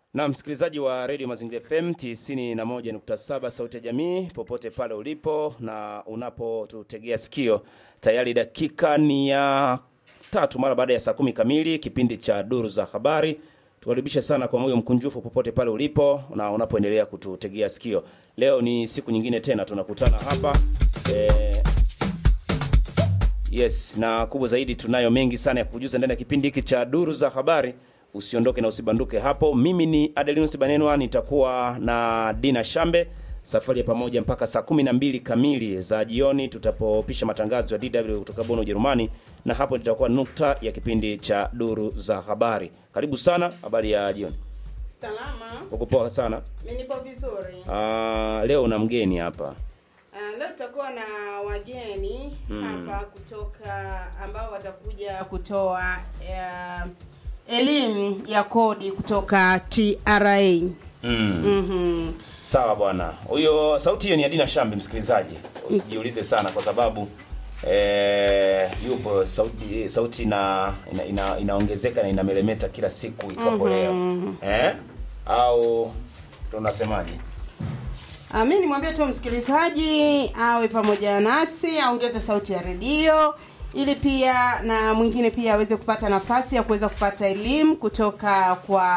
na msikilizaji wa redio Mazingira FM 91.7 sauti ya jamii, popote pale ulipo na unapotutegea sikio, tayari dakika ni ya tatu mara baada ya saa kumi kamili, kipindi cha duru za habari. Tukaribishe sana kwa moyo mkunjufu popote pale ulipo na unapoendelea kututegea sikio. Leo ni siku nyingine tena tunakutana hapa eh, Yes, na kubwa zaidi tunayo mengi sana ya kujuza ndani ya kipindi hiki cha duru za habari. Usiondoke na usibanduke hapo. Mimi ni Adelinus Banenwa, nitakuwa na Dina Shambe safari ya pamoja mpaka saa kumi na mbili kamili za jioni tutapopisha matangazo ya DW kutoka Bonn Ujerumani, na hapo tutakuwa nukta ya kipindi cha duru za habari. Karibu sana, habari ya jioni. Salama, Uko poa sana. mimi nipo vizuri. Ah, leo una mgeni hapa. Uh, leo tutakuwa na wageni hapa kutoka ambao watakuja kutoa uh, elimu ya kodi kutoka TRA. Mm. Mhm. Sawa bwana, huyo sauti hiyo ni Adina Shambi. Msikilizaji, usijiulize sana kwa sababu eh, yupo sauti sauti ina, ina, ina, inaongezeka na inameremeta kila siku itwapo leo eh? au tunasemaje? Uh, mi nimwambie tu msikilizaji awe pamoja nasi, aongeze sauti ya redio ili pia na mwingine pia aweze kupata nafasi ya kuweza kupata elimu kutoka kwa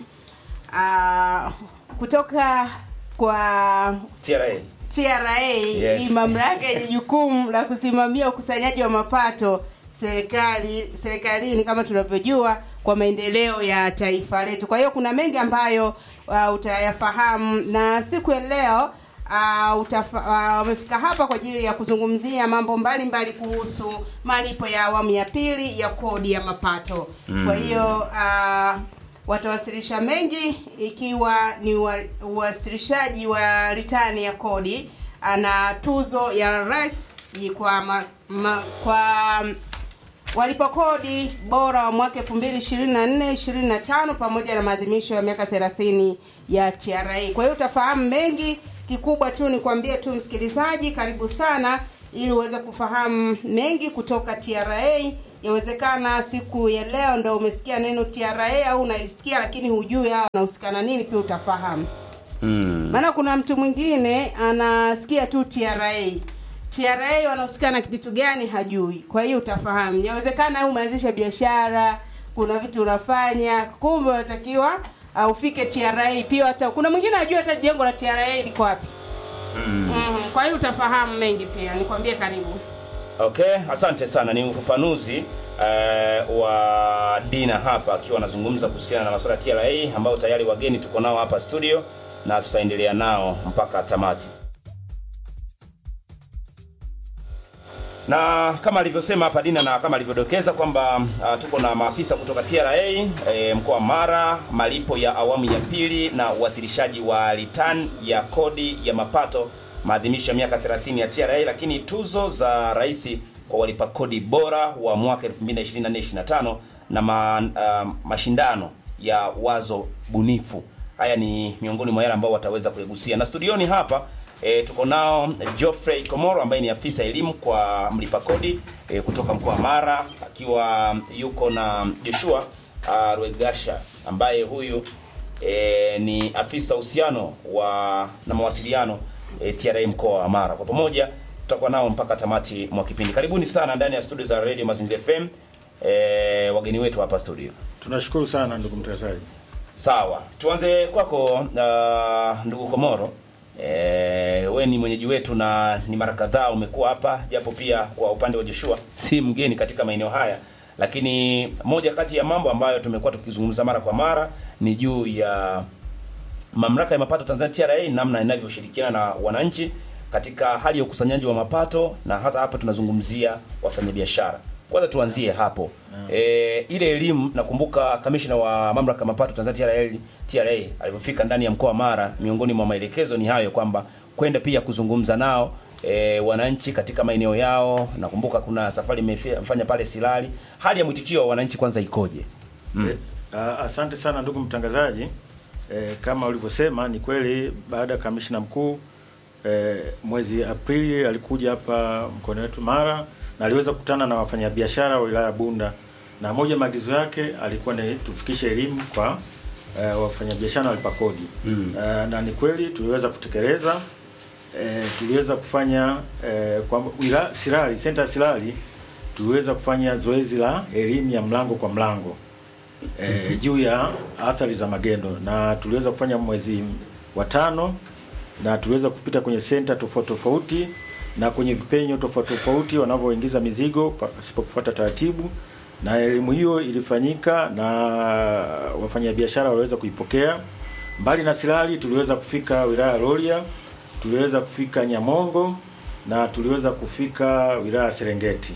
uh, kutoka kwa TRA TRA Yes. hii mamlaka yenye jukumu la kusimamia ukusanyaji wa mapato serikali serikalini kama tunavyojua kwa maendeleo ya taifa letu. Kwa hiyo kuna mengi ambayo uh, utayafahamu na siku ya leo uh, utafa, uh, wamefika hapa kwa ajili ya kuzungumzia mambo mbalimbali kuhusu malipo ya awamu ya pili ya kodi ya mapato. Kwa hiyo uh, watawasilisha mengi ikiwa ni wa- uwasilishaji wa ritani ya kodi ana tuzo ya rais kwa ma, ma, kwa walipa kodi bora wa mwaka 2024 25 pamoja na maadhimisho ya miaka 30 ya TRA. Kwa hiyo utafahamu mengi, kikubwa tu ni kuambia tu msikilizaji, karibu sana ili uweze kufahamu mengi kutoka TRA. Yawezekana siku ya leo ndo umesikia neno TRA au unaisikia lakini hujui hao wanahusikana nini, pia utafahamu mm. maana kuna mtu mwingine anasikia tu TRA TRA wanahusika na kitu gani hajui. Kwa hiyo utafahamu, inawezekana au umeanzisha biashara, kuna vitu unafanya, kumbe unatakiwa uh, ufike TRA pia. Hata kuna mwingine hajui hata jengo la TRA liko wapi. Mm. Mhm, Kwa hiyo utafahamu mengi pia, nikwambie karibu. Okay, asante sana. Ni ufafanuzi eh, wa Dina hapa akiwa anazungumza kuhusiana na masuala ya TRA ambao tayari wageni tuko nao hapa studio na tutaendelea nao mpaka tamati. Na kama alivyosema hapa Dina na kama alivyodokeza kwamba uh, tuko na maafisa kutoka TRA e, mkoa wa Mara, malipo ya awamu ya pili na uwasilishaji wa return ya kodi ya mapato, maadhimisho ya miaka 30 ya TRA, lakini tuzo za rais kwa walipa kodi bora wa mwaka 2024-2025 na ma, uh, mashindano ya wazo bunifu. Haya ni miongoni mwa yale ambao wataweza kuyagusia, na studioni hapa E, tuko nao Geoffrey Komoro ambaye ni afisa elimu kwa mlipa kodi e, kutoka mkoa wa Mara akiwa yuko na Joshua uh, Rwegasha ambaye huyu e, ni afisa uhusiano wa na mawasiliano e, TRA mkoa wa Mara. Kwa pamoja tutakuwa nao mpaka tamati mwa kipindi. Karibuni sana ndani ya studio za Radio Mazingira FM e, wageni wetu hapa studio. Tunashukuru sana ndugu mtangazaji. Sawa, tuanze kwako uh, ndugu Komoro. E, we ni mwenyeji wetu na ni mara kadhaa umekuwa hapa, japo pia kwa upande wa Joshua si mgeni katika maeneo haya, lakini moja kati ya mambo ambayo tumekuwa tukizungumza mara kwa mara ni juu ya mamlaka ya mapato Tanzania TRA, namna inavyoshirikiana na wananchi katika hali ya ukusanyaji wa mapato, na hasa hapa tunazungumzia wafanyabiashara. Kwanza tuanzie hapo e, ile elimu. Nakumbuka kamishna wa mamlaka ya mapato Tanzania TRA, TRA alivyofika ndani ya mkoa wa Mara, miongoni mwa maelekezo ni hayo kwamba kwenda pia kuzungumza nao e, wananchi katika maeneo yao. Nakumbuka kuna safari imefanya pale Silali. Hali ya mwitikio wa wananchi kwanza ikoje? Eh, ah, asante sana ndugu mtangazaji. Eh, kama ulivyosema ni kweli, baada ya kamishna mkuu eh, mwezi Aprili alikuja hapa mkoani wetu Mara na aliweza kukutana na wafanyabiashara wa wilaya ya Bunda, na moja ya maagizo yake alikuwa ni tufikishe elimu kwa eh, wafanyabiashara walipa kodi Mm. eh, na ni kweli tuliweza kutekeleza eh, tuliweza kufanya eh, kwa wila, Sirari Center Sirari tuliweza kufanya zoezi la elimu ya mlango kwa mlango eh, juu ya athari za magendo na tuliweza kufanya mwezi wa tano na tuliweza kupita kwenye senta tofauti tofauti na kwenye vipenyo tofauti tofauti wanavyoingiza mizigo pasipo kufuata taratibu, na elimu hiyo ilifanyika na wafanyabiashara waliweza kuipokea. Mbali na Sirari, tuliweza kufika wilaya ya Rorya, tuliweza kufika Nyamongo na tuliweza kufika wilaya ya Serengeti.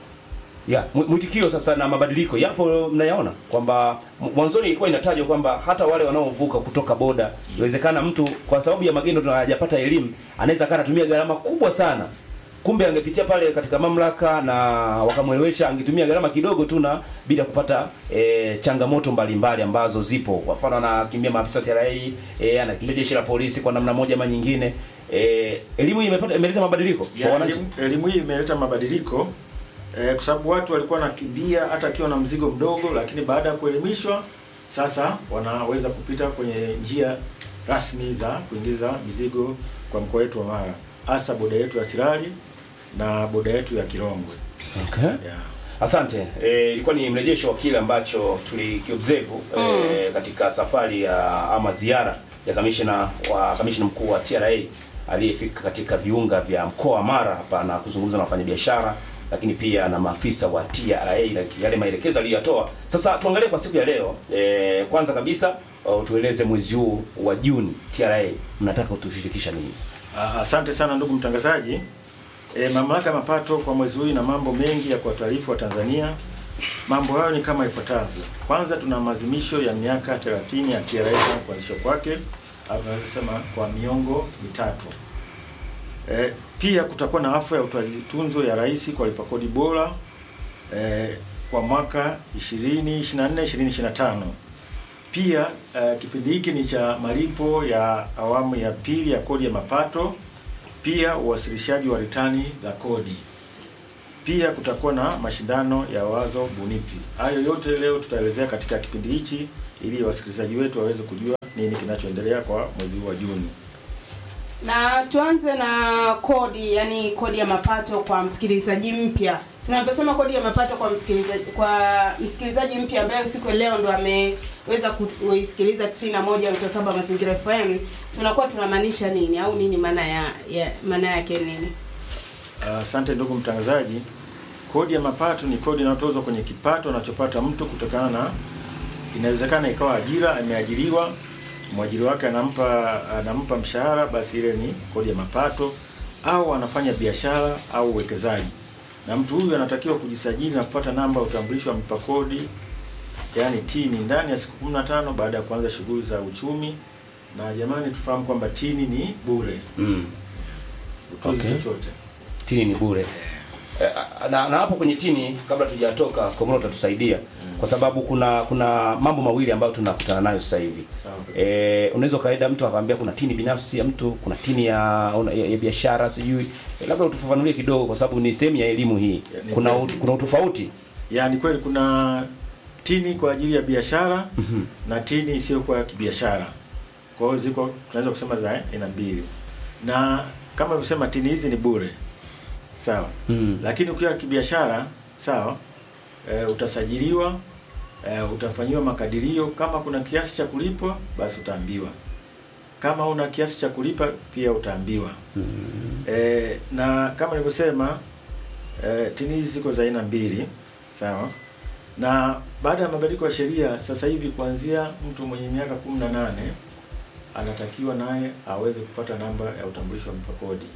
ya mwi- mwitikio sasa na mabadiliko yapo mnayaona kwamba m- mwanzoni ilikuwa inatajwa kwamba hata wale wanaovuka kutoka boda inawezekana mtu kwa sababu ya magendo na hajapata elimu anaweza kaa anatumia gharama kubwa sana kumbe angepitia pale katika mamlaka na wakamwelewesha angetumia gharama kidogo tu na bila kupata e, changamoto mbalimbali ambazo zipo kwa mfano anakimbia maafisa wa TRA e, anakimbia jeshi la polisi kwa namna moja ama nyingine e, elimu hii imepata imeleta mabadiliko kwa Ya, wananchi elimu, elimu hii imeleta mabadiliko eh, kwa sababu watu walikuwa wanakimbia hata akiwa na mzigo mdogo, lakini baada ya kuelimishwa sasa wanaweza kupita kwenye njia rasmi za kuingiza mizigo kwa mkoa wetu wa Mara, hasa boda yetu ya Sirari na boda yetu ya Kirongwe. okay. Yeah. Asante. Eh, ilikuwa ni mrejesho wa kile ambacho tulikiobserve eh, katika safari ya ama ziara ya kamishna wa kamishna mkuu wa TRA aliyefika katika viunga vya mkoa wa Mara hapa na kuzungumza na wafanyabiashara lakini pia na maafisa wa TRA na yale maelekezo aliyotoa. Sasa tuangalie kwa siku ya leo. Eh, kwanza kabisa uh, tueleze mwezi huu wa Juni TRA mnataka kutushirikisha nini? Ah, Asante sana ndugu mtangazaji. E, mamlaka ya mapato kwa mwezi huu ina mambo mengi ya kuwataarifu wa Tanzania. Mambo hayo ni kama ifuatavyo. Kwanza, tuna maadhimisho ya miaka 30 ya TRA tangu kuanzishwa kwake, au tunaweza sema kwa miongo mitatu. E, pia kutakuwa na hafla ya utoaji tunzo ya rais kwa lipa kodi bora e, kwa mwaka 2024 2025. Pia uh, kipindi hiki ni cha malipo ya awamu ya pili ya kodi ya mapato, pia uwasilishaji wa ritani za kodi. Pia kutakuwa na mashindano ya wazo bunifu. Hayo yote leo tutaelezea katika kipindi hichi ili wasikilizaji wetu waweze kujua nini kinachoendelea kwa mwezi huu wa Juni. na tuanze na kodi yani kodi ya mapato kwa msikilizaji mpya tunaposema kodi ya mapato kwa msikilizaji kwa msikilizaji mpya ambaye siku ya leo ndo ameweza kuisikiliza 91.7 mazingira FM tunakuwa tunamaanisha nini au nini maana ya, ya maana yake nini Asante ndugu mtangazaji. Kodi ya mapato ni kodi inayotozwa kwenye kipato anachopata mtu kutokana na, inawezekana ikawa ajira, ameajiriwa, mwajiri wake anampa anampa mshahara, basi ile ni kodi ya mapato, au anafanya biashara au uwekezaji, na mtu huyu anatakiwa kujisajili na kupata namba ya utambulisho wa mlipa kodi, yaani tini ndani ya siku 15 baada ya kuanza shughuli za uchumi. Na jamani, tufahamu kwamba tini ni bure, Mm. utozi Okay. chochote. tini ni bure Eh, na, na hapo kwenye tini kabla tujatoka komoro utatusaidia kwa sababu kuna kuna mambo mawili ambayo tunakutana nayo sasa hivi Sawa kabisa. eh, unaweza kawaida mtu akamwambia kuna tini binafsi ya mtu kuna tini ya, ya, ya biashara sijui eh, labda utufafanulie kidogo kwa sababu ni sehemu ya elimu hii Ya, ni kuna kweli. ut- kuna utofauti Yaani kweli kuna tini kwa ajili ya biashara na tini isiyokuwa ya kibiashara. Kwa hiyo ziko tunaweza kusema za aina mbili, na kama alivyosema tini hizi ni bure, sawa Mm. lakini ukiwa kibiashara sawa, e, utasajiliwa e, utafanyiwa makadirio. Kama kuna kiasi cha kulipwa, basi utaambiwa. Kama una kiasi cha kulipa, pia utaambiwa. E, na kama nilivyosema e, tini hizi ziko za aina mbili sawa na baada ya mabadiliko ya sheria sasa hivi kuanzia mtu mwenye miaka 18 anatakiwa naye aweze kupata namba ya utambulisho wa mlipa kodi.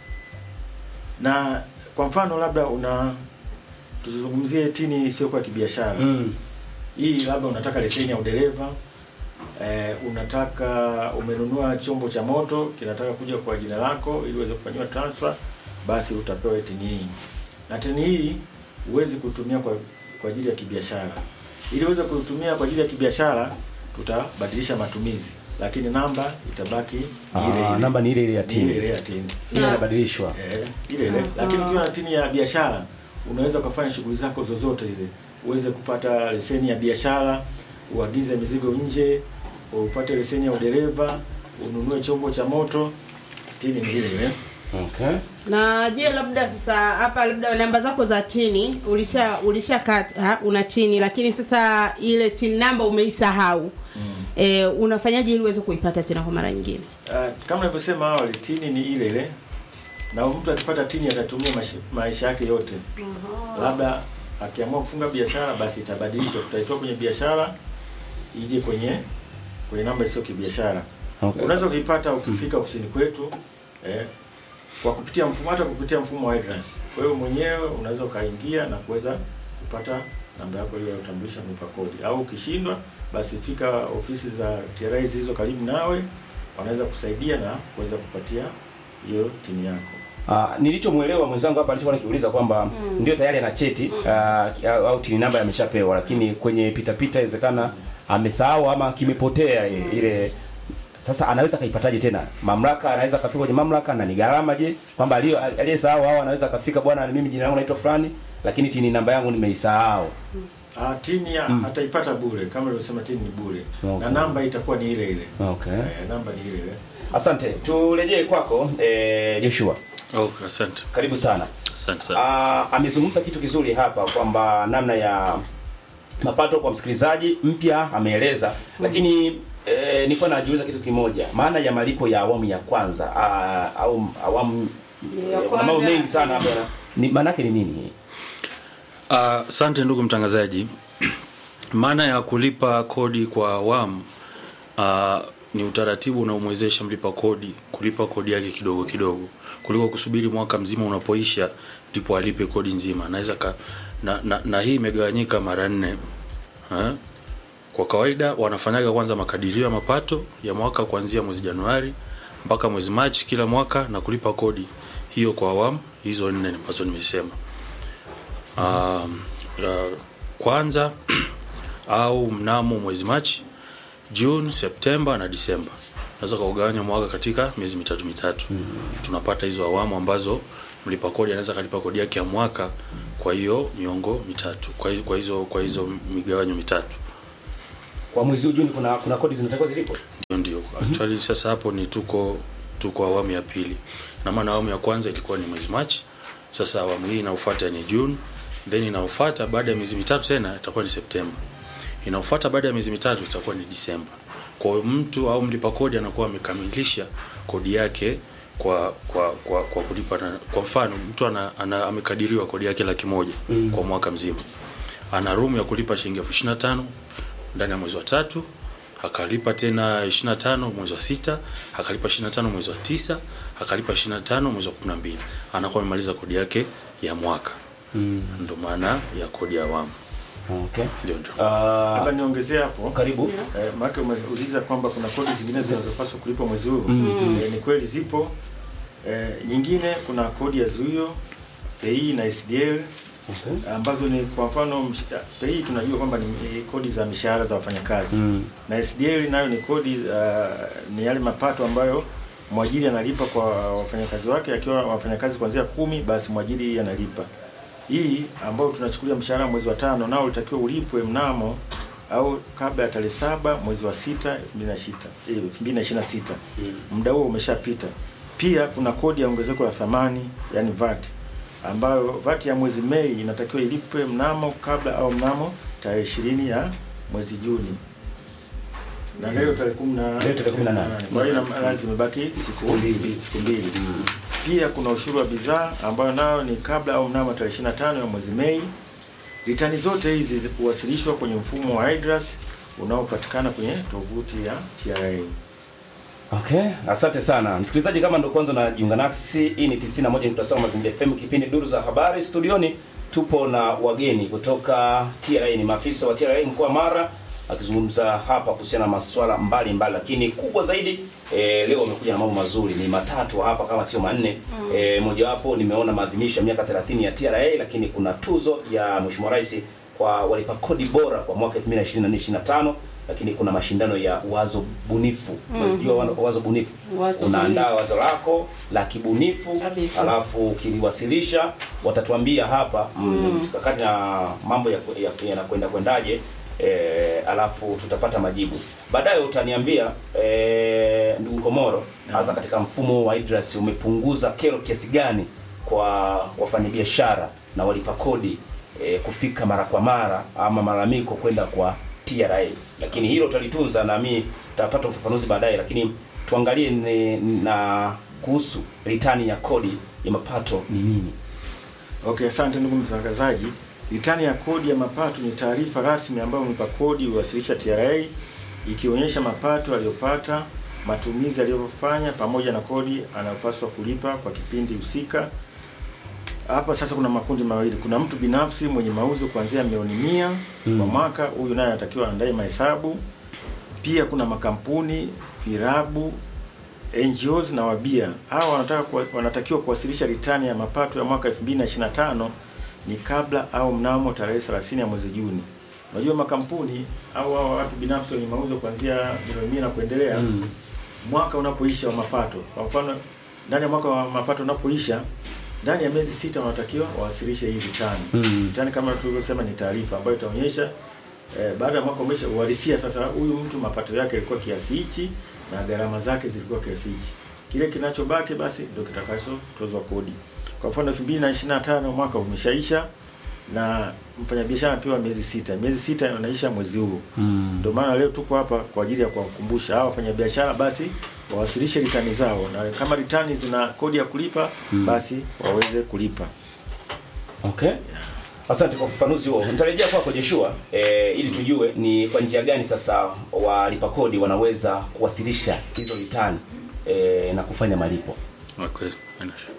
Na kwa mfano labda una tuzungumzie tini isiyokuwa kibiashara. mm. Hii labda unataka leseni ya udereva eh, unataka umenunua chombo cha moto kinataka kuja kwa jina lako ili uweze kufanyiwa transfer, basi utapewa tini hii. Na tini hii huwezi kutumia kwa kwa ajili ya kibiashara. Ili uweze kutumia kwa ajili ya kibiashara, tutabadilisha matumizi, lakini namba itabaki ni ile Ah, ile. namba ni ile ile ya Ni ile tini ile ya tini. ile inabadilishwa Eh, ile ile. Lakini ukiwa na tini ya biashara unaweza ukafanya shughuli zako zozote hizi, uweze kupata leseni ya biashara, uagize mizigo nje, upate leseni ya udereva, ununue chombo cha moto, tini ni ile ile. Okay. na je labda sasa hapa labda namba zako za tini ulisha ulisha kata una tini lakini sasa ile tini namba umeisahau mm. e, unafanyaje ili uweze kuipata tena kwa mara nyingine Uh, kama nilivyosema awali, tini ni ile ile, na mtu akipata tini atatumia maisha, maisha yake yote. Labda akiamua kufunga biashara, basi itabadilishwa, tutaitoa kwenye biashara ije kwenye kwenye namba isiyo kibiashara. Okay. Unaweza kuipata ukifika ofisini kwetu eh, kwa kupitia mfumo hata kupitia mfumo wa IDRAS. Kwa hiyo mwenyewe unaweza ukaingia na kuweza kupata namba yako hiyo ya utambulisho mlipa kodi, au ukishindwa basi fika ofisi za TRA zilizo karibu nawe, wanaweza kusaidia na kuweza kupatia hiyo tini yako. Uh, nilichomwelewa mwenzangu hapa alichokuwa nikiuliza kwamba mm. ndio tayari ana cheti uh, au tini namba ameshapewa, lakini kwenye pita pita inawezekana amesahau ama kimepotea mm. ile sasa anaweza kaipataje tena? Mamlaka anaweza kafika kwenye mamlaka na ni gharama je? Kwamba aliyo aliyesahau au anaweza kafika, bwana, mimi jina langu naitwa fulani, lakini tini namba yangu nimeisahau. Ah, tini ya, ataipata bure kama nilivyosema, tini ni bure Okay. na namba itakuwa ni ile ile. Okay. Eh, namba ni ile ile. Asante. Turejee kwako eh, Joshua. Okay, asante. Karibu sana. Asante sana. Ah, amezungumza kitu kizuri hapa kwamba namna ya mapato kwa msikilizaji mpya ameeleza, lakini eh, nilikuwa najiuliza kitu kimoja, maana ya malipo ya awamu ya kwanza ah, au awamu Ya eh, kuna mambo kwanza. mengi sana hapa, ni maana yake ni nini hii? Ah, Asante ndugu mtangazaji. Maana ya kulipa kodi kwa awamu ah, ni utaratibu unaomwezesha mlipa kodi kulipa kodi yake kidogo kidogo kuliko kusubiri mwaka mzima unapoisha ndipo alipe kodi nzima. Naweza ka, na, na, na hii imegawanyika mara nne. Eh? Kwa kawaida wanafanyaga kwanza makadirio ya mapato ya mwaka kuanzia mwezi Januari mpaka mwezi Machi kila mwaka na kulipa kodi hiyo kwa awamu hizo nne ambazo nimesema. Um, uh, kwanza au mnamo mwezi Machi, June, Septemba na Disemba. Naweza kaugawanya mwaka katika miezi mitatu mitatu. Tunapata hizo awamu ambazo mlipa kodi anaweza kalipa kodi yake ya mwaka kwa hiyo miongo mitatu. Kwa hizo kwa hizo, kwa hizo migawanyo mitatu. Kwa mwezi huu Juni kuna kuna kodi zinatakiwa zilipo? Ndio ndio. Actually sasa hapo ni tuko tuko awamu ya pili. Na maana awamu ya kwanza ilikuwa ni mwezi Machi. Sasa awamu hii inayofuata ni June, then inayofuata baada ya miezi mitatu tena itakuwa ni Septemba. Inayofuata baada ya miezi mitatu itakuwa ni Disemba. Kwa hiyo mtu au mlipa kodi anakuwa amekamilisha kodi yake kwa kwa kwa, kwa kulipa na, kwa mfano mtu ana, ana amekadiriwa kodi yake laki moja mm. kwa mwaka mzima. Ana room ya kulipa shilingi elfu ishirini na tano ndani ya mwezi wa tatu akalipa tena 25 mwezi wa sita akalipa 25 mwezi wa tisa akalipa 25 mwezi wa 12 anakuwa amemaliza kodi yake ya mwaka mm. ndo maana ya kodi ya awamu Okay. ndio ndio Ah, Labda niongezee hapo. karibu. Eh, maana umeuliza kwamba kuna kodi zingine zinazopaswa kulipwa mwezi huu. Eh, ni kweli zipo. Eh, nyingine kuna kodi ya zuio, PAYE na SDL Okay. ambazo ni kwa mfano msh- PAYE tunajua kwamba ni eh, kodi za mishahara za wafanyakazi. Mm. Na SDL nayo ni kodi uh, ni yale mapato ambayo mwajiri analipa kwa wafanyakazi wake akiwa wafanyakazi kuanzia kumi basi mwajiri analipa. Hii ambayo tunachukulia mshahara mwezi wa tano nao ulitakiwa ulipwe mnamo au kabla ya tarehe saba mwezi wa sita elfu mbili na sita eh, elfu mbili na ishirini na sita muda huo umeshapita. Pia kuna kodi ya ongezeko la thamani yani VAT ambayo VAT ya mwezi Mei inatakiwa ilipwe mnamo kabla au mnamo tarehe ishirini ya mwezi Juni na leo tarehe kumi na Leo tarehe kumi na nane. kwa hiyo ina maana zimebaki siku mbili siku mbili. Pia kuna ushuru wa bidhaa ambayo nayo ni kabla au mnamo tarehe 25 ya mwezi Mei. Ritani zote hizi zikuwasilishwa kwenye mfumo wa IDRAS unaopatikana kwenye tovuti ya TRA. Okay, asante sana msikilizaji. Kama ndo kwanza unajiunga nasi, hii ni 91.7 Mazingira FM, kipindi duru za habari. Studioni tupo na wageni kutoka TRA, ni maafisa wa TRA mkoa wa Mara, akizungumza hapa kuhusiana na masuala mbalimbali, lakini kubwa zaidi e, leo wamekuja na mambo mazuri, ni matatu hapa kama sio manne. Mm. E, mojawapo nimeona maadhimisho ya miaka 30 ya TRA, lakini kuna tuzo ya Mheshimiwa Rais kwa walipa kodi bora kwa mwaka 2024-2025 lakini kuna mashindano ya wazo bunifu. Unajua wa- wazo bunifu, Wazo unaandaa wazo lako la kibunifu, Kabisa. alafu ukiliwasilisha watatuambia hapa mm. mkakati na mambo ya- ya- yanakwenda kwendaje e, alafu tutapata majibu baadaye. Utaniambia e, ndugu Komoro, hasa katika mfumo wa IDRAS umepunguza kero kiasi gani kwa wafanyabiashara na walipa kodi e, kufika mara kwa mara ama malalamiko kwenda kwa TRA, lakini hilo tutalitunza na mimi tutapata ufafanuzi baadaye, lakini tuangalie ni, na kuhusu ritani ya kodi ya mapato ni nini? Okay, asante ndugu mtangazaji. Ritani ya kodi ya mapato ni taarifa rasmi ambayo mlipa kodi huwasilisha TRA ikionyesha mapato aliyopata, matumizi aliyofanya pamoja na kodi anayopaswa kulipa kwa kipindi husika. Hapa sasa kuna makundi mawili. Kuna mtu binafsi mwenye mauzo kuanzia milioni mia kwa mwaka, huyu naye anatakiwa andae mahesabu. Pia kuna makampuni, virabu, NGOs na wabia. Hawa wanataka kuwa, wanatakiwa kuwasilisha ritani ya mapato ya mwaka 2025 ni kabla au mnamo tarehe 30 ya mwezi Juni. Unajua makampuni au hao watu binafsi wenye mauzo kuanzia milioni mia na kuendelea Mm. mwaka unapoisha wa mapato, kwa mfano ndani ya mwaka wa mapato unapoisha, ndani ya miezi sita wanatakiwa wawasilishe hii ritani. Mm. Ritani kama tulivyosema ni taarifa ambayo itaonyesha eh, baada ya mwaka umesha uhalisia sasa, huyu mtu mapato yake yalikuwa kiasi hichi na gharama zake zilikuwa kiasi hichi. Kile kinachobaki basi ndio kitakachotozwa kodi. Kwa mfano 2025 mwaka umeshaisha na mfanyabiashara anapewa miezi sita. Miezi sita inaisha mwezi huu. Mm. Ndio maana leo tuko hapa kwa ajili ya kuwakumbusha hao wafanyabiashara basi wawasilishe ritani zao, na kama ritani zina kodi ya kulipa basi waweze kulipa. Okay. Asante kwa ufafanuzi huo. Nitarejea kwako Joshua eh, ili tujue ni kwa njia gani sasa walipa kodi wanaweza kuwasilisha hizo ritani eh, na kufanya malipo. Okay. haina shida.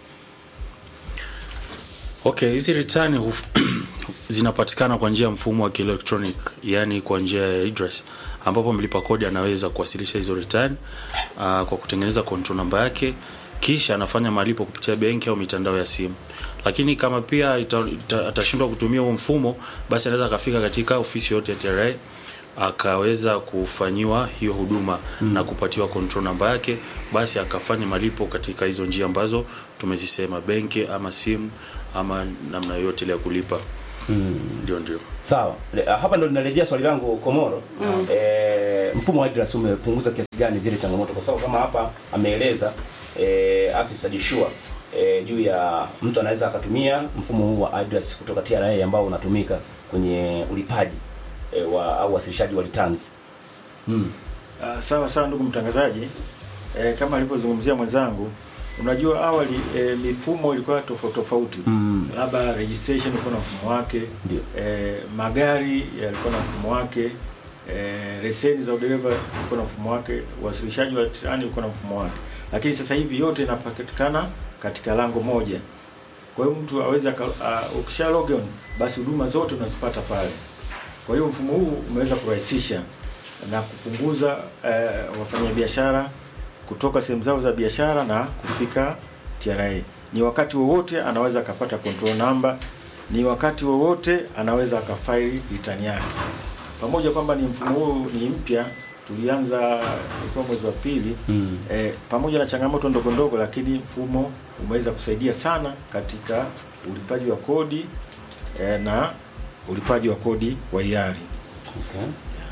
Okay, hizi return huf- zinapatikana kwa njia ya mfumo wa kielektronic, yani kwa njia ya IDRAS ambapo mlipa kodi anaweza kuwasilisha hizo return uh, kwa kutengeneza control namba yake kisha anafanya malipo kupitia benki au mitandao ya simu. Lakini kama pia ita, ita, atashindwa kutumia huo mfumo, basi anaweza akafika katika ofisi yote ya TRA akaweza kufanyiwa hiyo huduma mm. na kupatiwa control namba yake, basi akafanya malipo katika hizo njia ambazo tumezisema, benki ama simu ama namna yoyote ile ya kulipa. Ndio, ndio. Sawa. Le- ah, Hapa ndo ninarejea swali langu Komoro. Eh, mfumo wa IDRAS umepunguza kiasi gani zile changamoto? Kwa sababu kama hapa ameeleza eh, afisa Joshua eh, juu ya mtu anaweza akatumia mfumo huu wa IDRAS kutoka TRA ambao unatumika kwenye ulipaji eh, wa au wasilishaji wa returns. Mm. Uh, sawa sawa ndugu mtangazaji. Eh, kama alivyozungumzia mwenzangu, unajua awali eh, mifumo ilikuwa tofauti tofauti. Mm. Labda registration ilikuwa na mfumo wake. Ndio. Eh, magari yalikuwa na mfumo wake. Eh, leseni za udereva ilikuwa na mfumo wake, uwasilishaji wa tirani ulikuwa na mfumo wake. Lakini sasa hivi yote inapatikana katika lango moja. Kwa hiyo mtu aweze aka- uh, ukisha log on basi huduma zote unazipata pale. Kwa hiyo mfumo huu umeweza kurahisisha na kupunguza eh, wafanyabiashara kutoka sehemu zao za biashara na kufika TRA. Ni wakati wowote anaweza akapata control number, ni wakati wowote anaweza akafaili return yake. Pamoja kwamba ni mfumo huu ni mpya, tulianza ilikuwa mwezi wa pili Mm. eh, pamoja na changamoto ndogo ndogo, lakini mfumo umeweza kusaidia sana katika ulipaji wa kodi eh, na ulipaji wa kodi wa hiari. Okay.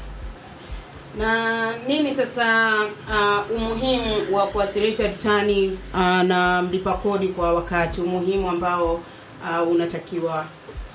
na nini sasa uh, umuhimu wa kuwasilisha ritani uh, na mlipa kodi kwa wakati umuhimu ambao uh, unatakiwa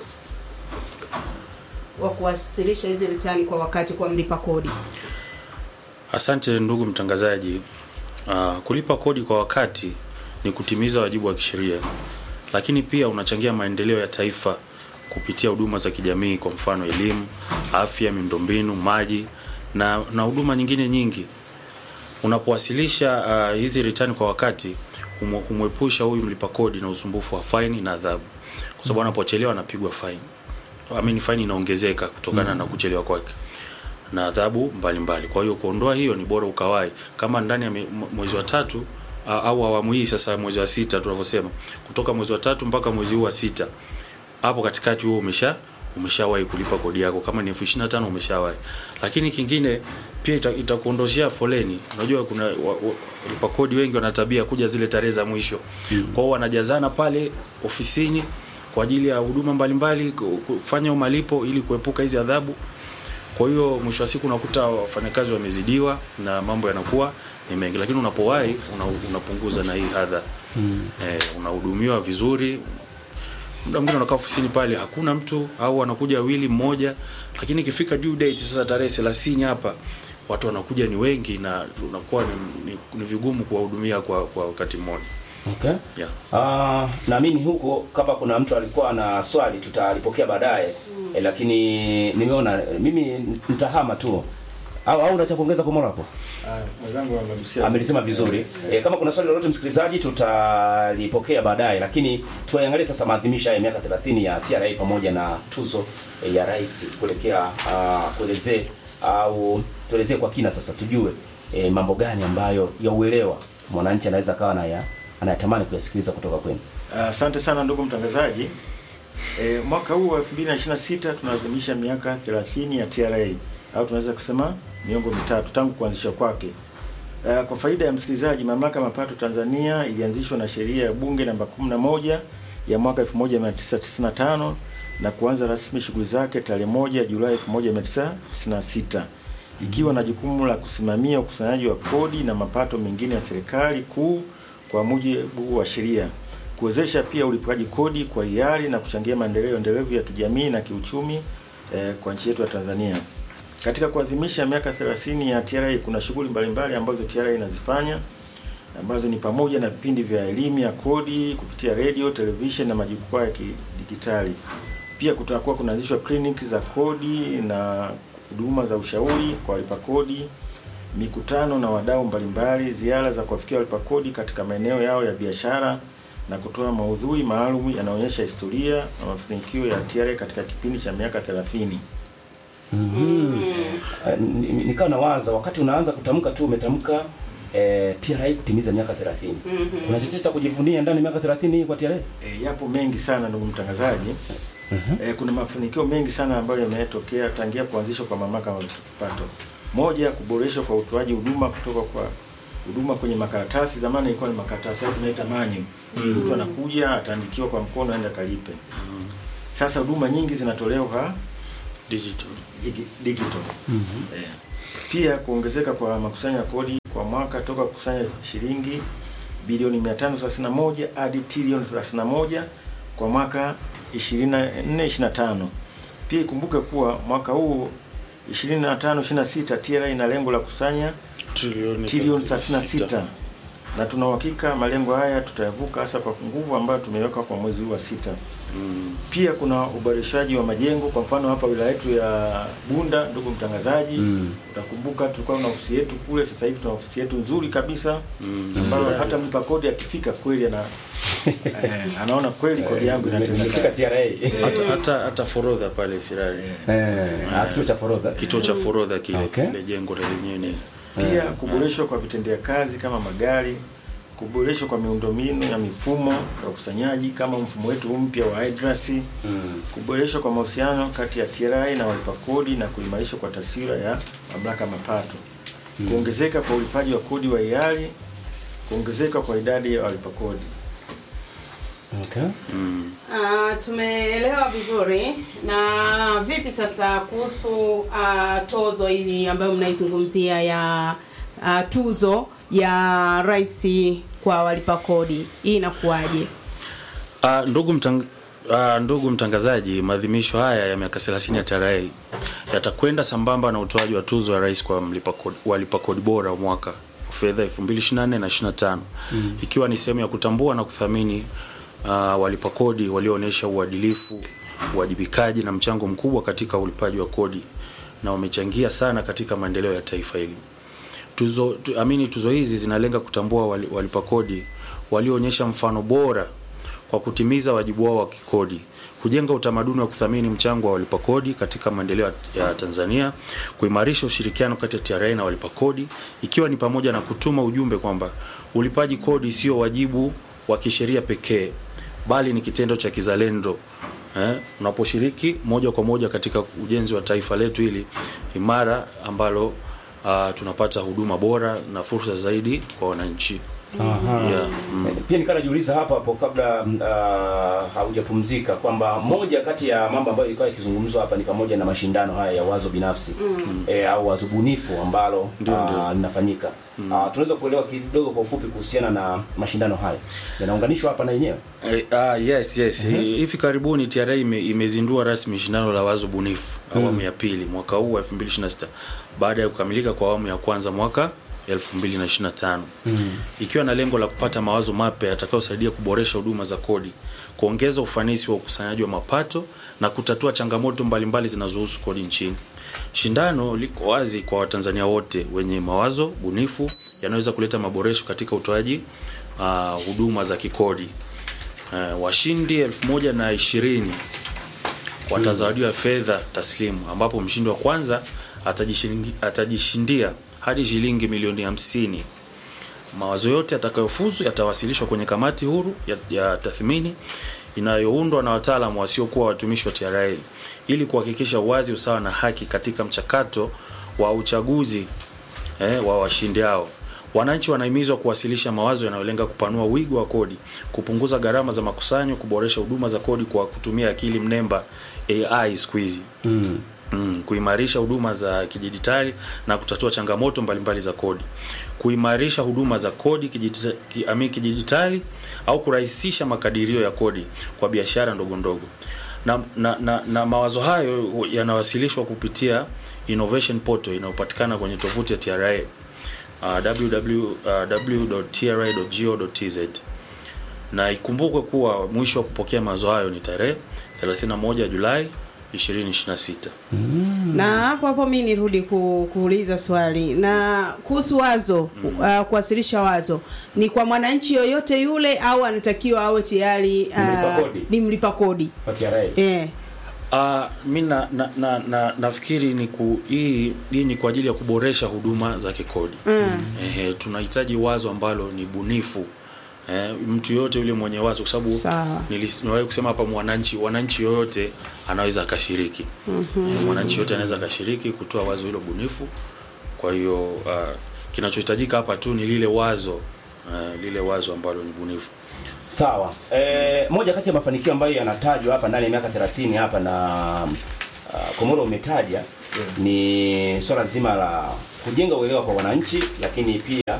wa kuwasilisha hizi ritani kwa wakati kwa mlipa kodi Asante ndugu mtangazaji. Uh, kulipa kodi kwa wakati ni kutimiza wajibu wa kisheria, lakini pia unachangia maendeleo ya taifa kupitia huduma za kijamii, kwa mfano elimu, afya, miundombinu, maji na na huduma nyingine nyingi. Unapowasilisha uh, hizi return kwa wakati, humu- humwepusha huyu mlipa kodi na usumbufu wa faini na adhabu, kwa sababu anapochelewa anapigwa faini. I mean, faini inaongezeka kutokana na kuchelewa kwake na adhabu mbalimbali. Kwa hiyo kuondoa hiyo ni bora ukawai, kama ndani ya me- mwe- mwezi wa tatu a- au awamu hii sasa, mwezi wa sita tunavyosema, kutoka mwezi wa tatu mpaka mwezi huu wa sita, hapo katikati huo umesha umeshawahi kulipa kodi yako, kama ni elfu ishirini na tano umeshawahi. Lakini kingine pia ita- itakuondoshea foleni. Unajua kuna wa- wa- walipa kodi wengi wana tabia kuja zile tarehe za mwisho, kwa hiyo wanajazana pale ofisini kwa ajili ya huduma mbalimbali, ku- kufanya malipo ili kuepuka hizi adhabu Kwa hiyo mwisho wa siku unakuta wafanyakazi wamezidiwa na mambo yanakuwa ni mengi, lakini unapowahi una, unapunguza na hii hadha mm. eh, unahudumiwa vizuri muda mwingine unakaa ofisini pale hakuna mtu au anakuja wawili mmoja, lakini ikifika due date sasa tarehe 30 hapa watu wanakuja ni wengi na unakuwa ni, ni, ni vigumu kuwahudumia kwa kwa wakati mmoja. Okay. Yeah. Ah, naamini huko kama kuna mtu alikuwa na swali tutalipokea baadaye eh, lakini nimeona mimi nitahama tu au au unataka kuongeza kwa mara hapo? mwenzangu amegusia amelisema vizuri e, kama kuna swali lolote msikilizaji tutalipokea baadaye lakini tuangalie sasa maadhimisho ya miaka 30 ya TRA pamoja na tuzo e, ya rais kuelekea uh, kuelezee au tuelezee kwa kina sasa tujue e, mambo gani ambayo ya uelewa mwananchi anaweza kawa na anayatamani kuyasikiliza kutoka kwenu Asante sana ndugu mtangazaji. E, mwaka huu wa 2026 tunaadhimisha miaka 30 ya TRA au tunaweza kusema miongo mitatu tangu kuanzishwa kwake. E, kwa faida ya msikilizaji, mamlaka ya mapato Tanzania ilianzishwa na sheria ya bunge namba 11 ya mwaka 1995 na kuanza rasmi shughuli zake tarehe moja Julai 1996 ikiwa na jukumu la kusimamia ukusanyaji wa kodi na mapato mengine ya serikali kuu kwa mujibu wa sheria, kuwezesha pia ulipaji kodi kwa hiari na kuchangia maendeleo endelevu ya kijamii na kiuchumi eh, kwa nchi yetu ya Tanzania. Katika kuadhimisha miaka 30 ya TRA kuna shughuli mbalimbali ambazo TRA inazifanya ambazo ni pamoja na vipindi vya elimu ya kodi kupitia radio, television na majukwaa ya kidijitali. Pia kutakuwa kunaanzishwa kliniki za kodi na huduma za ushauri kwa walipa kodi, mikutano na wadau mbalimbali, ziara za kuwafikia walipa kodi katika maeneo yao ya biashara na kutoa maudhui maalum yanaonyesha historia na mafanikio ya TRA katika kipindi cha miaka 30. Eh, ni- ni- nikawa nawaza wakati unaanza kutamka tu umetamka eh, TRA kutimiza miaka 30 kuna chochote cha kujivunia ndani ya miaka 30 hii kwa TRA E, yapo mengi sana ndugu mtangazaji. E, kuna mafanikio mengi sana ambayo yametokea tangia kuanzishwa kwa mamlaka ya mapato. Moja, kuboreshwa kwa utoaji huduma kutoka kwa huduma kwenye makaratasi. Zamani ilikuwa ni makaratasi au tunaita manyu. Mtu anakuja ataandikiwa kwa mkono aende kalipe. Sasa huduma nyingi zinatolewa Digital. digi- digital. Eh, Pia kuongezeka kwa makusanyo ya kodi kwa mwaka toka kukusanya shilingi bilioni 531 hadi trilioni 31 kwa mwaka 24 25. Pia ikumbuke kuwa mwaka huu 25 26 TRA ina lengo la kusanya Trilioni trilioni 36. 36 na tuna uhakika malengo haya tutayavuka hasa kwa nguvu ambayo tumeweka kwa mwezi huu wa sita. Mm. Pia kuna uboreshaji wa majengo. Kwa mfano hapa wilaya yetu ya Bunda, ndugu mtangazaji, Mm. utakumbuka tulikuwa na ofisi yetu kule, sasa hivi tuna ofisi yetu nzuri kabisa Mm. ambayo hata mlipa kodi akifika kweli ana eh, anaona kweli kodi yangu Nimefika inatendeka. TRA hata hata hata forodha pale Sirari eh ah, kituo cha forodha kituo cha forodha kile Okay. kile jengo la lenyewe ni Pia kuboreshwa kwa vitendea kazi kama magari, kuboreshwa kwa miundombinu ya mifumo ya ukusanyaji kama mfumo wetu mpya wa IDRAS, Mm. kuboreshwa kwa mahusiano kati ya TRA na walipa kodi na kuimarishwa kwa taswira ya mamlaka ya mapato, kuongezeka kwa ulipaji wa kodi wa hiari, kuongezeka kwa idadi ya walipa kodi. Okay. mm. Ah, tumeelewa vizuri. Na vipi sasa kuhusu ah, tozo hii ambayo mnaizungumzia ya ah, tuzo ya rais kwa walipa kodi, hii inakuwaje? Uh, ndugu mtang uh, ndugu mtangazaji, maadhimisho haya ya miaka 30 ya TRA yatakwenda sambamba na utoaji wa tuzo ya rais kwa mlipa kodi, walipa kodi bora wa mwaka wa fedha 2024 na 25 mm. ikiwa ni sehemu ya kutambua na kuthamini uh, walipa kodi walioonyesha uadilifu, uwajibikaji na mchango mkubwa katika ulipaji wa kodi na wamechangia sana katika maendeleo ya taifa hili. Tuzo tu, amini tuzo hizi zinalenga kutambua wali, walipa kodi walioonyesha mfano bora kwa kutimiza wajibu wao wa kikodi, kujenga utamaduni wa kuthamini mchango wa walipa kodi katika maendeleo ya Tanzania, kuimarisha ushirikiano kati ya TRA na walipa kodi, ikiwa ni pamoja na kutuma ujumbe kwamba ulipaji kodi sio wajibu wa kisheria pekee, bali ni kitendo cha kizalendo eh, unaposhiriki moja kwa moja katika ujenzi wa taifa letu hili imara ambalo uh, tunapata huduma bora na fursa zaidi kwa wananchi. Aha. Yeah, mm. Eh, Pia nikaa najiuliza hapa hapo kabla uh, haujapumzika kwamba moja kati ya mambo ambayo ilikuwa yakizungumzwa hapa ni pamoja na mashindano haya ya wazo binafsi mm. eh, au wazo bunifu ambalo Ndio, ah, ndio. linafanyika mm. uh, tunaweza kuelewa kidogo kwa ufupi kuhusiana na mashindano haya yanaunganishwa hapa na yenyewe Eh, ah, yes yes hivi karibuni TRA ime, imezindua rasmi shindano la wazo bunifu awamu ya pili mwaka huu wa 2026 baada ya kukamilika kwa awamu ya kwanza mwaka 2025 ikiwa na lengo la kupata mawazo mapya yatakayosaidia kuboresha huduma za kodi kuongeza ufanisi wa ukusanyaji wa mapato na kutatua changamoto mbalimbali zinazohusu kodi nchini shindano liko wazi kwa watanzania wote wenye mawazo bunifu yanaweza kuleta maboresho katika utoaji ah, huduma za kikodi uh, washindi elfu moja na ishirini watazawadiwa fedha taslimu ambapo mshindi wa kwanza atajishingi- atajishindia hadi shilingi milioni hamsini mawazo yote yatakayofuzu yatawasilishwa kwenye kamati huru ya, ya tathmini inayoundwa na wataalamu wasiokuwa watumishi wa TRA ili kuhakikisha uwazi, usawa na haki katika mchakato wa uchaguzi eh, wa washindi hao. Wananchi wanahimizwa kuwasilisha mawazo yanayolenga kupanua wigo wa kodi, kupunguza gharama za makusanyo, kuboresha huduma za kodi kwa kutumia akili mnemba AI siku hizi mm. mm, kuimarisha huduma za kidijitali na kutatua changamoto mbalimbali za kodi, kuimarisha huduma za kodi kijidita- ki- ami- kidijitali au kurahisisha makadirio ya kodi kwa biashara ndogo ndogo. Na, na, na, na mawazo hayo yanawasilishwa kupitia innovation portal inayopatikana kwenye tovuti ya TRA uh, www.tra.go.tz na ikumbukwe kuwa mwisho wa kupokea mawazo hayo ni tarehe 31 Julai 2026. na hapo hapo mi nirudi ku, kuuliza swali na kuhusu wazo uh, kuwasilisha wazo ni kwa mwananchi yoyote yule au anatakiwa awe tayari Mlipa uh, kodi. ni mlipa kodi Kwa TRA. eh. Uh, mi na, na, na, na, nafikiri ni ku, hii, hii ni kwa ajili ya kuboresha huduma za kikodi mm. Ehe, tunahitaji wazo ambalo ni bunifu eh, mtu yoyote yule mwenye wazo kwa sababu Sawa. nilis- niwahi kusema hapa mwananchi wananchi yoyote anaweza akashiriki mm-hmm. eh, mwananchi yoyote anaweza akashiriki kutoa wazo hilo bunifu kwa hiyo uh, kinachohitajika hapa tu ni lile wazo uh, lile wazo ambalo ni bunifu Sawa. E, moja kati ya mafanikio ambayo yanatajwa hapa ndani ya miaka 30 hapa na uh, Komoro umetaja ni swala zima la kujenga uelewa kwa wananchi, lakini pia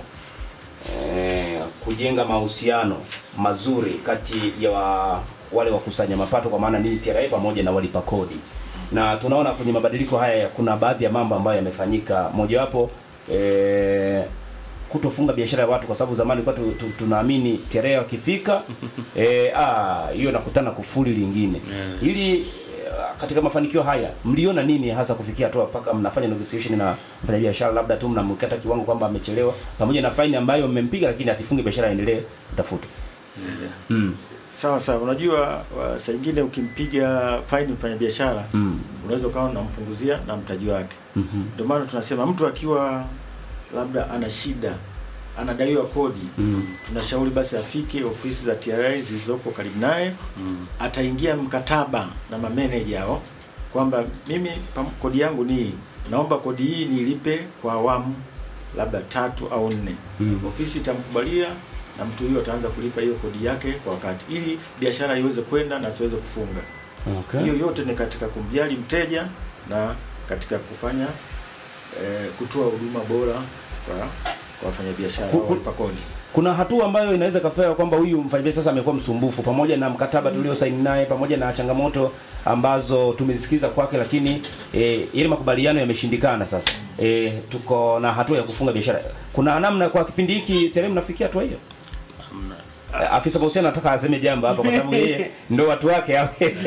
e, kujenga mahusiano mazuri kati ya wa, wale wakusanya mapato kwa maana nini TRA pamoja na walipa kodi. Na tunaona kwenye mabadiliko haya kuna baadhi ya mambo ambayo yamefanyika. Mojawapo e, kutofunga biashara ya watu kwa sababu zamani kwa tu, tu, tunaamini TRA wakifika eh, ah hiyo nakutana kufuli lingine Yeah. ili eh, katika mafanikio haya mliona nini hasa kufikia hatua mpaka mnafanya negotiation na mfanyabiashara labda tu mnamkata kiwango kwamba amechelewa pamoja na faini ambayo mmempiga lakini asifunge biashara aendelee kutafuta mm. Sawa sawa, unajua wa- saa ingine ukimpiga faini mfanyabiashara Mm. unaweza ukawa unampunguzia na mtaji wake. Mhm. Ndio maana tunasema mtu akiwa labda ana shida anadaiwa kodi Mm. tunashauri basi afike ofisi za TRA zilizopo karibu naye mm. ataingia mkataba na mameneja hao kwamba mimi pam- kodi yangu ni hii, naomba kodi hii nilipe kwa awamu labda tatu au nne. Mm. Ofisi itamkubalia na mtu huyo ataanza kulipa hiyo kodi yake kwa wakati, ili biashara iweze kwenda na asiweze kufunga. Okay. Hiyo yote ni katika kumjali mteja na katika kufanya eh, kutoa huduma bora kwa kwa wafanyabiashara Ku- au ku- walipa kodi. kuna hatua ambayo inaweza kafanya kwamba huyu mfanyabiashara sasa amekuwa msumbufu, pamoja na mkataba tuliosaini naye, pamoja na changamoto ambazo tumezisikiza kwake, lakini e, ile makubaliano yameshindikana. Sasa e, tuko na hatua ya kufunga biashara. Kuna namna kwa kipindi hiki tayari mnafikia hatua hiyo? Eh, Afisa mahusiano nataka aseme jambo hapa, kwa sababu yeye ndo watu wake.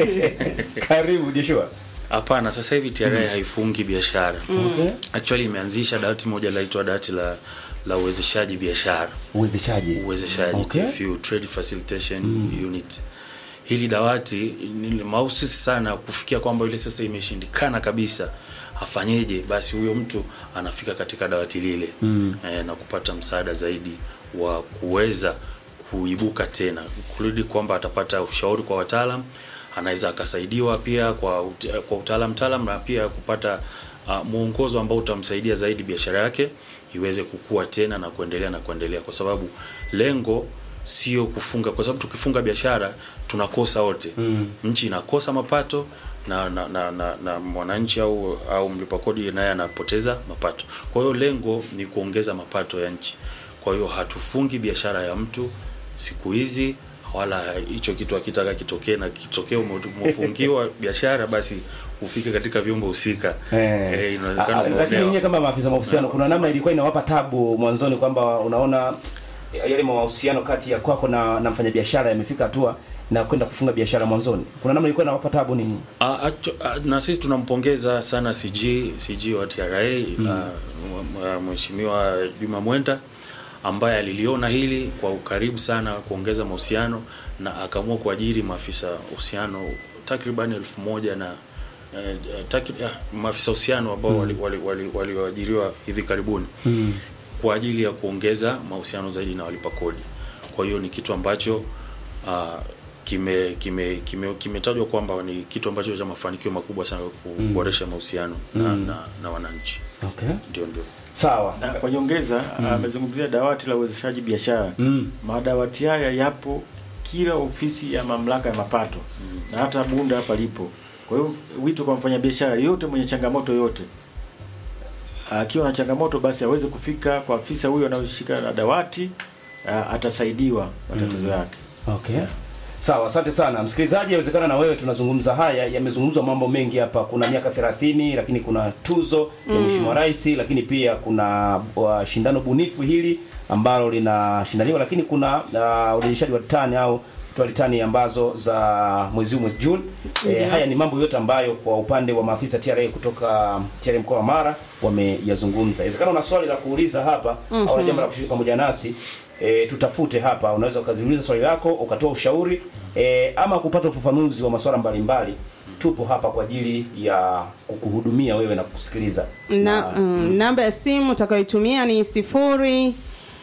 Karibu Joshua. Hapana, sasa hivi TRA haifungi biashara Okay. actually imeanzisha dawati moja linaitwa dawati la la uwezeshaji biashara Uwezeshaji. uwezeshaji Okay. TFU, Trade Facilitation Unit. Hili dawati ni mahususi sana kufikia kwamba ile sasa imeshindikana kabisa, afanyeje? Basi huyo mtu anafika katika dawati lile Mm. eh, na kupata msaada zaidi wa kuweza kuibuka tena, kurudi kwamba atapata ushauri kwa wataalam, anaweza akasaidiwa pia kwa ut kwa utaalam taalam na pia kupata uh, mwongozo ambao utamsaidia zaidi biashara yake iweze kukua tena na kuendelea na kuendelea, kwa sababu lengo sio kufunga, kwa sababu tukifunga biashara tunakosa wote mm. nchi inakosa mapato na na, na, na, na mwananchi au au mlipa kodi naye anapoteza mapato. Kwa hiyo lengo ni kuongeza mapato ya nchi. Kwa hiyo hatufungi biashara ya mtu siku hizi wala hicho kitu akitaka kitokee na kitokee ume- umefungiwa biashara basi ufike katika vyombo husika eh, inawezekana Ah, Lakini umeonewa. nyinyi kama maafisa mahusiano, kuna namna ilikuwa inawapa tabu mwanzoni kwamba unaona yale mahusiano kati ya kwako na, na mfanyabiashara yamefika hatua na kwenda kufunga biashara mwanzoni, kuna namna ilikuwa inawapa tabu ninyi? Ah, acho- ah, na sisi tunampongeza sana CG CG wa TRA mm. Mheshimiwa Juma Mwenda ambaye aliliona hili kwa ukaribu sana kuongeza mahusiano na akaamua kuajiri maafisa uhusiano takriban elfu moja na eh, takri- ah, maafisa uhusiano ambao walioajiriwa wali, wali, wali waliajiriwa hivi karibuni mm. kwa ajili ya kuongeza mahusiano zaidi na walipa kodi. Kwa hiyo ni kitu ambacho uh, kime kime kime- kimetajwa kwamba ni kitu ambacho cha mafanikio makubwa sana kuboresha mahusiano na, na, na wananchi. Okay. Ndio ndio. Sawa. Na kwa nyongeza amezungumzia dawati la uwezeshaji biashara. Mm. Madawati haya yapo kila ofisi ya mamlaka ya mapato na hata Bunda hapa lipo. Kwa hiyo wito kwa mfanyabiashara yote mwenye changamoto yote akiwa na changamoto basi aweze kufika kwa afisa huyo anayoshika na dawati ah, atasaidiwa matatizo yake. Okay. Sawa, asante sana msikilizaji. Yawezekana na wewe tunazungumza haya, yamezungumzwa mambo mengi hapa. Kuna miaka 30 lakini kuna tuzo ya Mheshimiwa Rais, lakini pia kuna uh, shindano bunifu hili ambalo linashindaniwa, lakini kuna uh, urejeshaji wa tani au kutoa litani ambazo za mwezi huu mwezi Juni. E, haya ni mambo yote ambayo kwa upande wa maafisa TRA kutoka TRA mkoa wa Mara wameyazungumza. Inawezekana una swali la kuuliza hapa au una jambo la kushiriki pamoja nasi e, tutafute hapa. Unaweza ukaziuliza swali lako ukatoa ushauri e, ama kupata ufafanuzi wa masuala mbalimbali. Tupo hapa kwa ajili ya kukuhudumia wewe na kukusikiliza. na, mm, namba ya simu utakayoitumia ni sifuri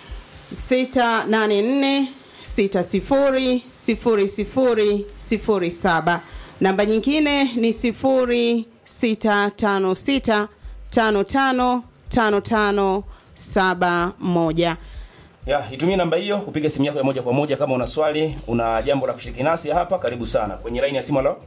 sita nane nne sita sifuri sifuri sifuri sifuri saba namba nyingine ni sifuri sita tano sita tano tano tano tano saba moja Ya, itumie namba hiyo kupiga simu yako ya moja kwa moja kama una swali, una jambo la kushiriki nasi hapa, karibu sana. Kwenye line ya simu leo.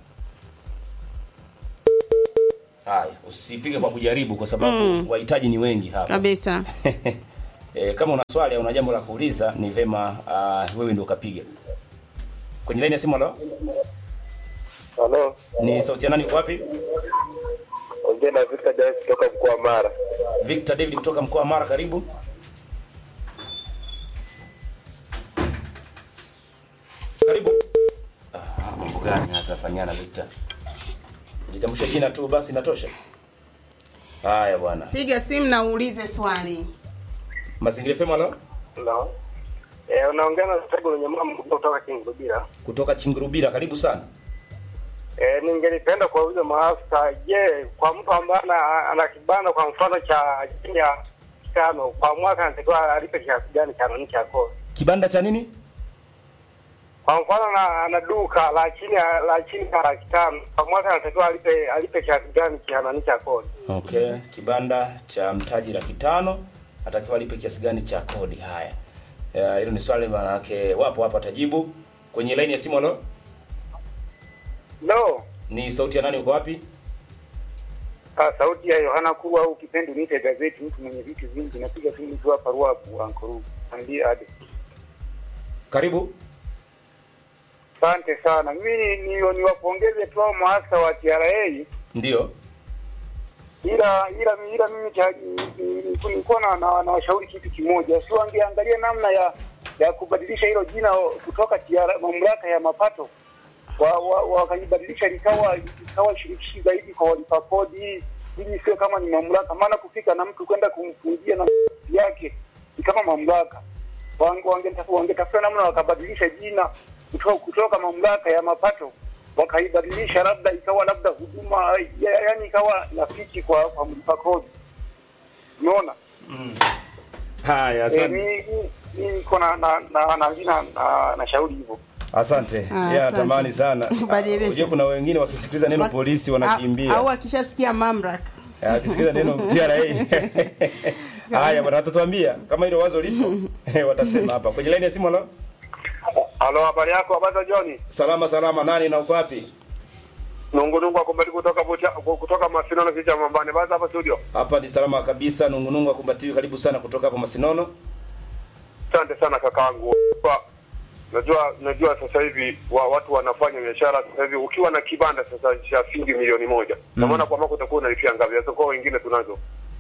Haya, usipige kwa kujaribu kwa sababu wahitaji ni wengi hapa. kabisa e, kama una swali au una jambo la kuuliza ni vema uh, wewe ndio ukapiga. Kwenye line ya simu leo. Halo, Ni sauti ya nani uko wapi? ongea na Victor James kutoka mkoa wa Mara. Victor David kutoka mkoa wa Mara, karibu. Karibu. Ah, mambo gani hatafanyana Victor? Jitambulisha jina tu basi inatosha. Haya bwana. piga simu na uulize swali Mazingira FM leo Halo. Eh, unaongea na Sego lenye mama kutoka Kingubira. kutoka Chingurubira, karibu sana. Eh, ningelipenda kuwauliza maafisa, je, kwa mtu ambaye ana, ana kibanda kwa mfano cha chini ya tano kwa mwaka anatakiwa alipe kiasi gani cha nani cha kodi? Kibanda cha nini? Kwa mfano ana, ana duka la chini ya la chini ya laki tano kwa mwaka anatakiwa alipe alipe kiasi gani cha nani cha kodi? Okay, kibanda cha mtaji laki tano atakiwa alipe kiasi gani cha kodi? Haya, Eh, hilo ni swali maana yake wapo hapa tajibu. Kwenye line ya simu leo No. ni sauti ya nani, uko wapi? Ah, sauti ya Yohana Kuwa au kipindi niite gazeti, mtu mwenye vitu vingi, napiga simu tu hapa Ruaku Ankuru. Andie ade. Karibu. Asante sana. Mimi ni- ni- niwapongeze tu hao maafisa wa TRA Ndio. ila ila ila mimi cha- ni- ni- nilikuwa na, na, na washauri kitu kimoja, si wangeangalia namna ya ya kubadilisha hilo jina kutoka TRA, mamlaka ya mapato wa- wa- wakaibadilisha likawa likawa shirikishi zaidi kwa walipa kodi, ili sio kama ni mamlaka. Maana kufika na mtu kwenda kumfungia na yake ni kama mamlaka. Wange- wangetafuta wangetafuta namna wakabadilisha jina kutoka, kutoka mamlaka ya mapato wakaibadilisha labda ikawa labda huduma ya, yani ikawa rafiki kwa kwa mlipa kodi. Umeona? Haya, Eh, asante. mi mi niko na na na na na, na, na shauri hivyo. Asante. Ah, Yeah, asante. tamani sana. Badilisha. Unajua kuna wengine wakisikiliza neno Wa- polisi au- wanakimbia. au akishasikia mamlaka Eh, akisikiza neno TRA. Haya bwana, watatuambia kama hilo wazo lipo. Watasema hapa. Kwenye line ya simu halo. Halo, habari yako? Habari za jioni. Salama salama, nani na uko wapi? Nungu nungu akumbali kutoka Bucha, kutoka Masinono kicha Mambani. Basi hapa studio. Hapa ni salama kabisa, nungunungu akumbatiwi, karibu sana kutoka hapa Masinono. Asante sana kakaangu. Kwa- Najua najua sasa hivi wa, watu wanafanya biashara sasa hivi ukiwa na kibanda sasa cha shilingi milioni moja. Na maana kwa mwaka utakuwa unalipia ngapi? Sasa kwa wengine tunazo.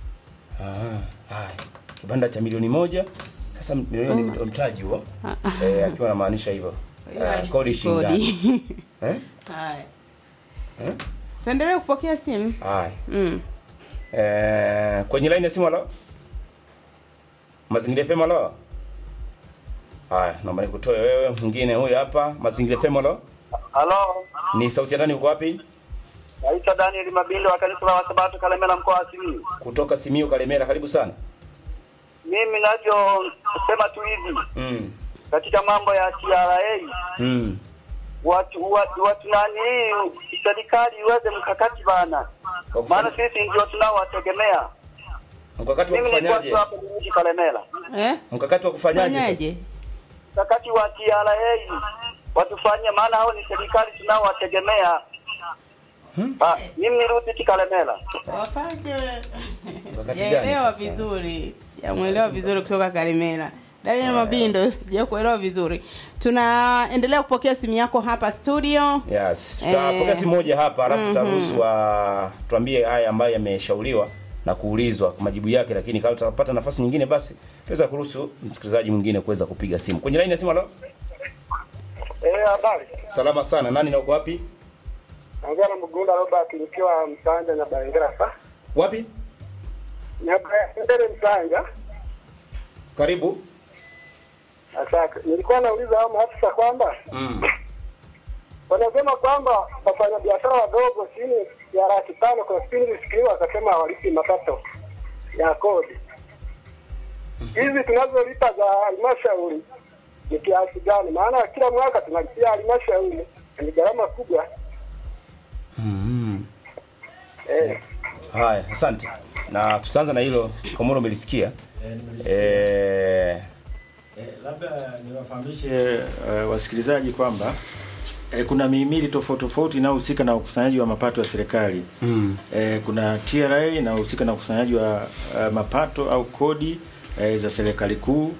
Ah, haya. Kibanda cha milioni moja. Sasa milioni ni mtaji huo. Eh, akiwa anamaanisha hivyo. Eh, kodi shilingi ngapi? Eh? Haya. Eh? Tuendelee kupokea simu. Haya. Mm. Eh, kwenye line ya simu halo. Mazingira FM halo. Haya, naomba nikutoe wewe mwingine huyu hapa. Mazingira FM halo. Halo. Ni sauti ya nani uko wapi? Naitwa Daniel Mabinde wa kanisa la Wasabato Kalemela mkoa wa Simiyu. Kutoka Simiyu Kalemera, karibu sana. Mimi ninavyosema tu hivi Mm. katika mambo ya TRA Mm. watu watu, watu nani serikali iweze mkakati bana, Kwa kufanya- maana sisi ndio tunaowategemea. Mkakati wa Mimi nilikuwa kufanyaje? tu hapa mji Kalemela, Eh? Mkakati wa kufanyaje sasa? Fanyaje? mkakati wa TRA watufanyie, maana hao ni serikali tunaowategemea. Ah, mimi nirudi tu Kalemela. Wafanye Wakati sijaelewa gani sasa? vizuri, sijamuelewa vizuri kutoka Karimela. Daniel Mabindo, sijakuelewa vizuri. Tunaendelea kupokea simu yako hapa studio. Yes, tutapokea Eh. simu moja hapa alafu tutaruhusu wa tuambie haya ambayo yameshauriwa na kuulizwa kwa majibu yake, lakini kama tutapata nafasi nyingine, basi tutaweza kuruhusu msikilizaji mwingine kuweza kupiga simu. Kwenye line ya simu, halo. Eh, habari. Salama sana, nani na uko wapi? Naongea na Mgunda Robert nikiwa Msanja na Baingira sasa. Wapi? Nyabendele Msanja. Karibu. Asante. Nilikuwa nauliza hao maafisa kwamba Mm. wanasema kwamba wafanyabiashara wadogo chini ya laki tano kwa kipindi sikiliwa wakasema hawalipi mapato ya kodi. Hizi tunazolipa za halmashauri ni kiasi gani? Maana kila mwaka tunalipia halmashauri ni gharama kubwa. Mm. Eh, Haya, asante. Na tutaanza na hilo Komoro umelisikia. Eh, Eh, labda niwafahamishe uh, wasikilizaji kwamba eh, kuna mihimili tofauti tofauti inayohusika na ukusanyaji wa mapato ya serikali. mm. Eh, kuna TRA inayohusika na ukusanyaji wa uh, mapato au kodi eh, za serikali kuu.